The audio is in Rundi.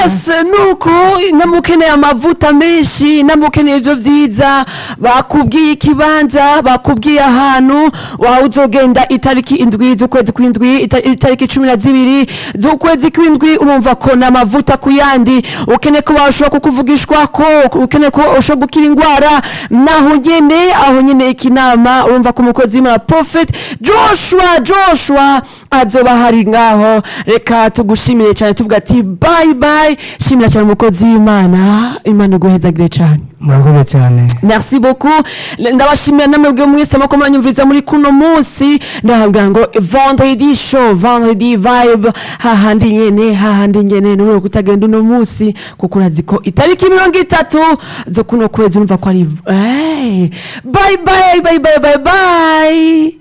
ese nuko namukeneye amavuta menshi namukeneye ivyo vyiza bakubwiye ikibanza bakubwiye ahantu wawe uzogenda itariki indwi z'ukwezi kw'indwi ita- itariki cumi na zibiri z'ukwezi kw'indwi urumva ko n'amavuta ku yandi ukeneye ko bashobora kukuvugishwako ukeneye ko ushobora gukira ingwara naho nyene aho nyene ikinama urumva ko umukozi w'imana prophet joshua joshua azoba hari ngaho reka tugushimire cyane tuvuga ati bye bye shimira cyane umukozi w'imana imana iguhezagire cyane murakoze cyane merci beaucoup ndabashimira namwebwe mwese mako mwanyumviriza muri kuno munsi ndahabwira ngo vendredi show vendredi vibe hahandi nyene hahandi nyene numwe kutagenda uno munsi kuko urazi ko itariki mirongo itatu zo kuno kwezi urumva ko ari hey, bye bye bye bye bye bye